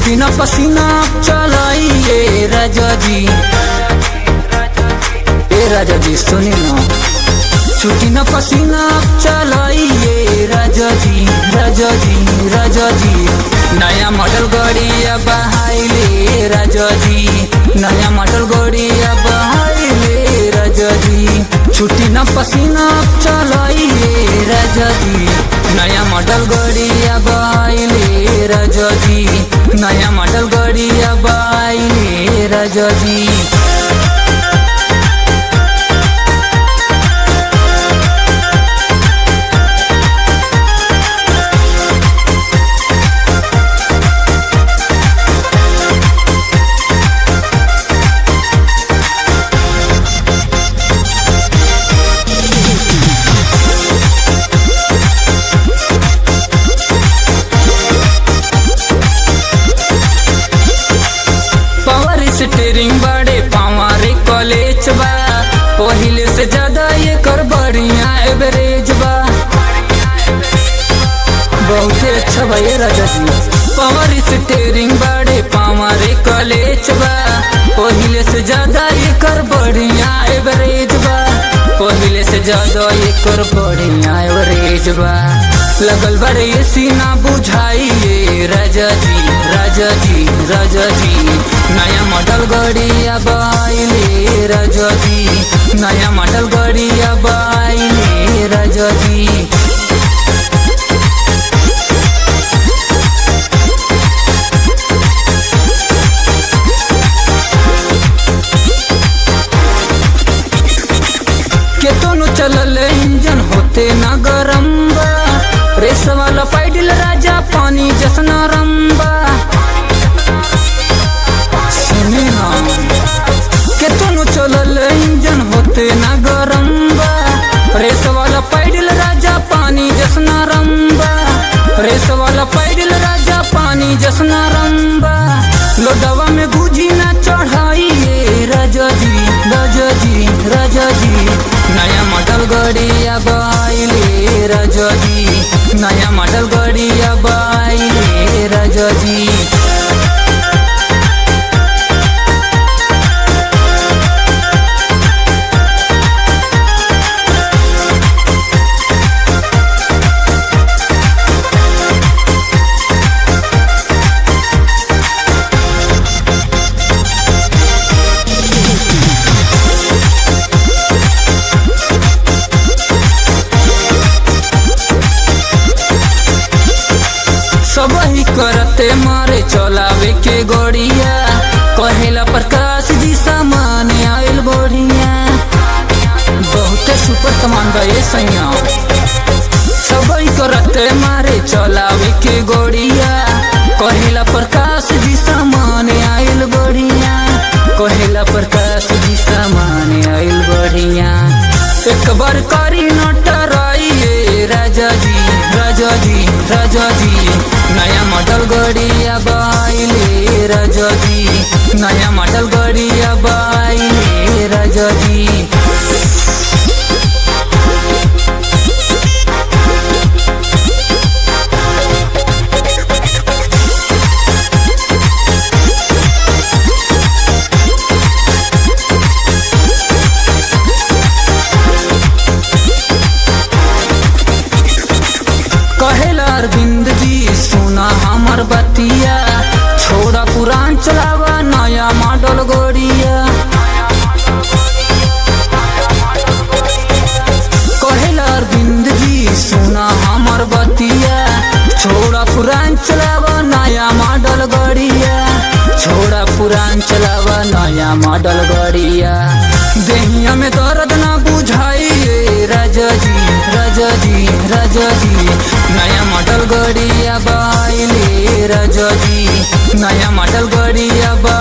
छुट्टी न पसीना चलाइए राजा जी ए राजा जी सुनी ना छुट्टी न पसीना चलाइए राजा जी राजा जी राजा जी नया मॉडल गड़िया बहाइले राजा जी नया मॉडल गड़िया बहाइले राजा जी छुट्टी न पसीना चलाइए राजा जी नया मॉडल गड़िया बहाइले राजा जी नया मॉडल गड़िया बहाइले राजा जी पावर स्टेरिंग बड़े पावर कॉलेज बा पहिले से ज्यादा ये कर बढ़िया एवरेज बा बहुते अच्छा बा ये राजा जी पावर स्टेरिंग बड़े पावर कॉलेज बा पहिले से ज्यादा ये कर बढ़िया एवरेज बा पहिले से ज्यादा ये कर बढ़िया एवरेज बा लगल बड़े ये सीना बुझाइए राजा जी राजा जी राजा जी नया मॉडल गड़िया बाइले राजा जी नया मॉडल गड़िया बाइले राजा जी केतनो चलल इंजन होते ना गरम बा रेस वाला पैडल राजा पानी जसना रंबा सुनी ना केतनो चलल इंजन होते ना गरम बा रेस वाला पैडल राजा पानी जसना रंबा रेस वाला पैडल राजा पानी जसना रंबा लोडवा में गुजी ना चढ़ाइए राजा जी राजा जी राजा जी नया मॉडल गड़िया बाइले राजा जी नया मॉडल गड़िया बाइले राजा जी सब ही करते मारे चलावे के गोड़िया कहेला प्रकाश जी सामान आयल बढ़िया बहुते सुपर सामान बा ये सैया सब ही करते मारे चलावे के गोड़िया कहेला प्रकाश जी सामान आयल बढ़िया कहेला प्रकाश जी सामान आयल बढ़िया एक बार करी नटराइए राजा जी राजा जी राजा जी नया मॉडल गड़िया बाइले राजा जी नया मॉडल गड़िया बाइले राजा जी कहेला अरविंद जी सुना हमर बतिया छोड़ा पुरान चलावा नया मॉडल गोड़िया कहेला अरविंद जी सुना हमर बतिया छोड़ा पुरान चलावा नया मॉडल गड़िया छोड़ा पुरान चलावा नया मॉडल गड़िया देहिया में दर्द ना बुझाइए राजा जी राजा जी राजा जी नया मॉडल गड़िया बाइले राजा जी नया मॉडल गड़िया बा